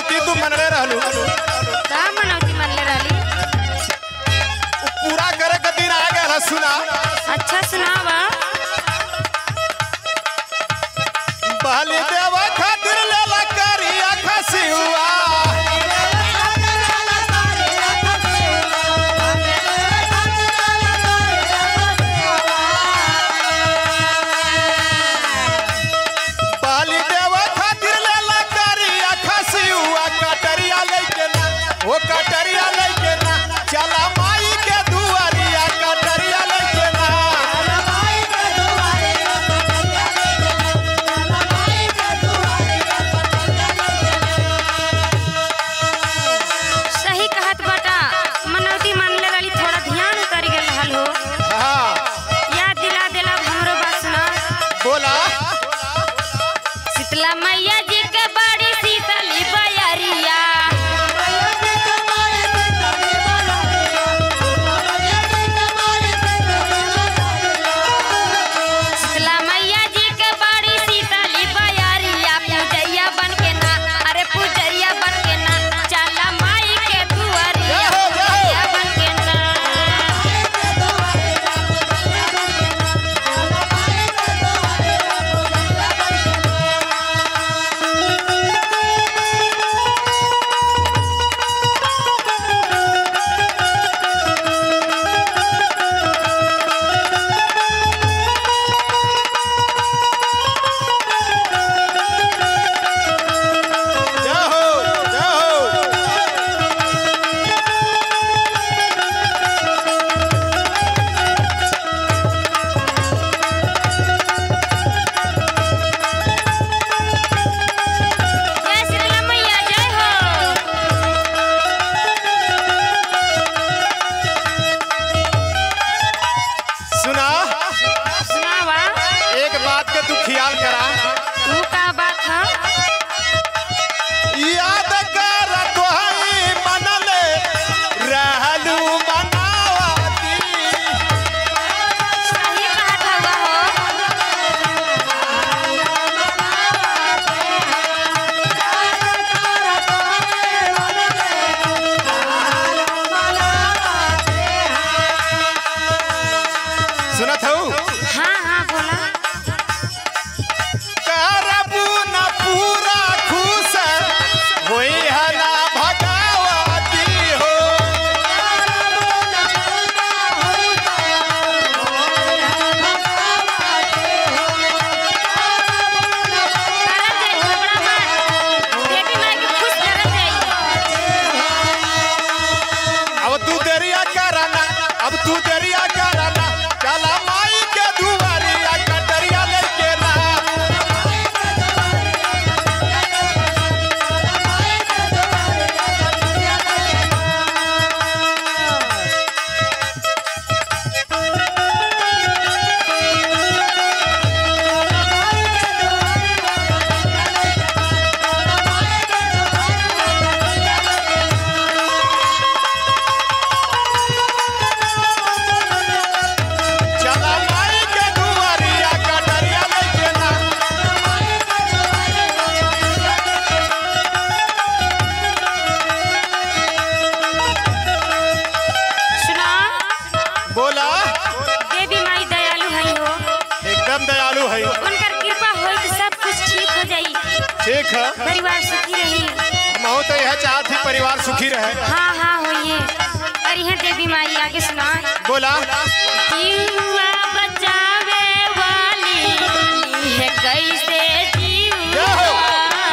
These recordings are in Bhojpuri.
मनौती तू मनले रहलू का मनौती मनले रहली उ पूरा करे के दिन आ गया सुना अच्छा सुनावा बलि देवा खातिर लेला करिया खसियुआ बलि देवा खातिर लेला करिया खसियुआ कटरिया लेके ना ओ कटरिया लेके ना चला माई के दुआरिया कटरिया लेके ना सही कहत बटा मनौती मनले रहली थोड़ा ध्यान उतर गेल रहल हो हाँ याद दिला देला हमरो बात सुना बोला शीतला मैया जी के बड़ी शीतली बयरिया शीतला मैया जी के बड़ी शीतली बयरिया पूजैया बन के ना अरे पूजैया बन के ना चला माई के दुआरिया जय हो, जय हो। पूजैया बन के ना जय हो जय हो जय शीतला मैया जय हो सुना सुनावा एक बात के तू ख्याल करा तू का बात है याद कर तोहई मनले रहलू मनावती सही कहत हवा हो सुनत हूँ हाँ हाँ बोला करबू न पूरा खुश होई है ना भगावती हो करत जाई झगड़ा मत देवी माई के खुश करत जाई अब तू देरिया कराना अब तू देरिया कराना चला माई के दुआरिया कटरिया लेके ना चला माई के दुआरिया कटरिया लेके ना सुना बोला देवी माई दयालु हई हो एकदम दयालु है उनकर कृपा होई तो सब कुछ ठीक हो जाई ठीक है परिवार सुखी रही मैं तो यह चाहत ही परिवार सुखी रहे हाँ हाँ होइए और यह देवी माई आगे सुना बोला जीवा बचावे वाली है कैसे जय हो। जीवा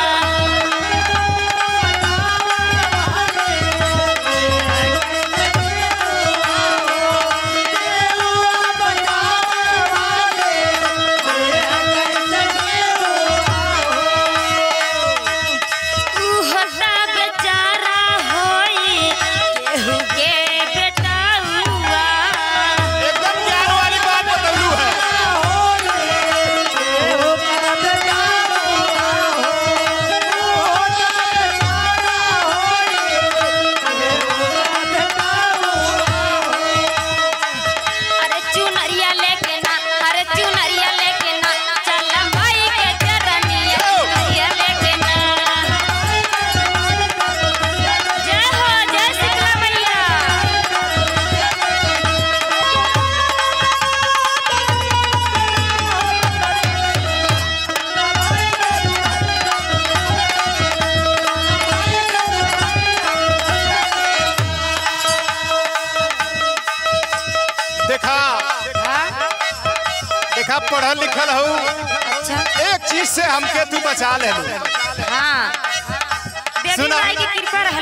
तू होता बेचारा होई केहू के बेटा हुआ एकदम ज्ञान वाली बात देखा पढ़ल लिखल हूँ अच्छा एक चीज से हमके तू बचा ले हाँ देवी सुना। माई की कृपा रहल